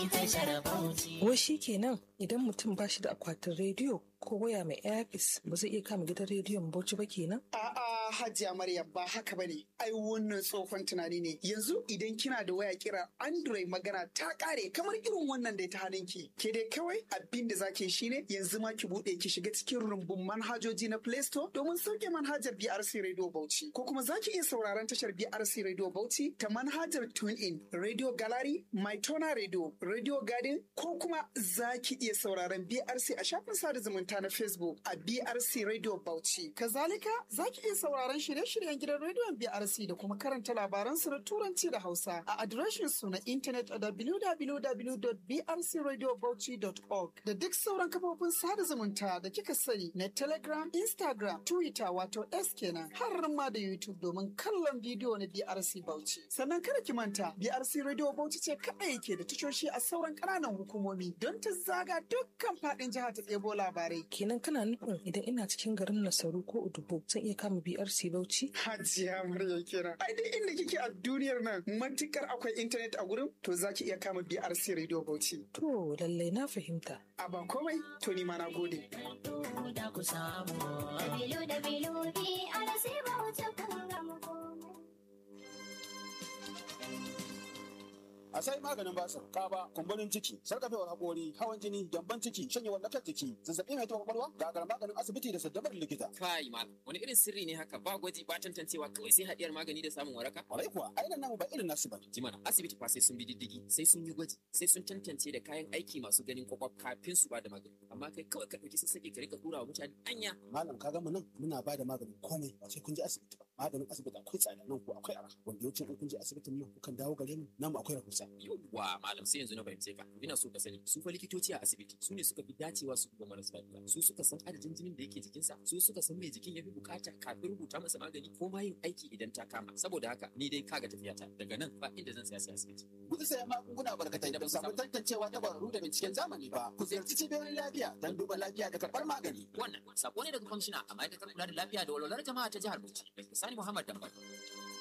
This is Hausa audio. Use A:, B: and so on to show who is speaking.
A: tashar Bauchi.
B: Wai shi kenan idan mutum ba shi da akwatin rediyo ko waya mai airpis ba zai iya kama gidan rediyon Bauchi ba kenan?
C: A'a Hajiya Maryam ba haka bane. Ai wannan tsohon tunani ne. Yanzu idan kina da waya kira Android magana ta kare kamar irin wannan da ta hannunki. Ke dai kawai abin da zaki shine yanzu ma ki bude ki shiga cikin rumbun manhajoji na Play Store domin sauke manhajar BRC Radio Bauchi. Ko kuma zaki iya sauraron tashar BRC Radio Bauchi ta manhajar TuneIn, Radio Gallery, MyTona Radio, Radio Garden ko kuma zaki iya sauraron BRC a shafin sada zumunta na Facebook a BRC Radio Bauchi. Kazalika zaki iya sauraron shirye-shiryen gidan rediyon BRC da kuma karanta labaran su na Turanci da Hausa a adireshin su na intanet a www.brcradiobauchi.org da duk sauran kafofin sada zumunta da kika sani na Telegram, Instagram, Twitter wato S kenan har ma da YouTube domin kallon bidiyo na BRC Bauchi. Sannan kada ki manta BRC Radio Bauchi ce kaɗai ke da tashoshi a sauran ƙananan hukumomi don ta zaga dukkan faɗin jiha ta ɗebo labarai.
B: Kenan kana nufin idan ina cikin garin Nasaru ko Udubo zan iya kama BRC Bauchi?
C: Hajiya Murya kenan. Ai duk inda kike a duniyar nan matukar akwai intanet a gurin to za ki iya kama BRC Radio Bauchi.
B: To lallai na fahimta.
C: A ba komai to ni ma na gode.
A: Da ku samu.
D: Dabilu dabilu BRC Bauchi kun gama komai.
E: a sai maganin basir kaba kumburin ciki sarkafewar hakori hawan jini gyamban ciki shanyewar lafiyar jiki zazzabi mai taɓa kwakwalwa gagar maganin asibiti da saddabar likita
F: Kai malam, wani irin sirri ne haka ba gwaji ba tantancewa kawai sai haɗiyar magani da samun waraka?
E: kwarai kuwa ainihin namu ba irin nasu ba
F: Jimana, asibiti fa sai sun bi diddigi, sai sun yi gwaji, sai sun tantance da kayan aiki masu ganin kwakwaf kafin su ba da magani. Amma kai kawai ka ɗauki sassaƙe ka rika ɗura wa mutane anya.
E: malam ka gama nan muna ba da maganin komai ba sai kun je asibiti ba maganin asibiti akwai tsada nan ko akwai arha wanda yawancin in kun je asibitin nan kukan dawo gare mu namu akwai rahusa
F: Yawwa malam sai yanzu na fahimce ka. Ina so ka sani su fa likitoci a asibiti su ne suka fi dacewa su duba marasa lafiya. Su suka san adadin jinin da yake jikinsa, su suka san me jikin ya fi bukata kafin rubuta masa magani ko ma yin aiki idan ta kama. Saboda haka ni dai kaga tafiyata daga nan ba inda zan saya sai asibiti.
E: Kuka saya magunguna barkatai da ba su samu tantancewa ta kwararru da binciken zamani ba ku ziyarci cibiyoyin lafiya don duba lafiya da karɓar magani
F: Wannan sako ne daga kwamishina a ma'aikatar kula da lafiya da walwalar jama'a ta jihar Bauchi. Dr. Sani Muhammad Dambal.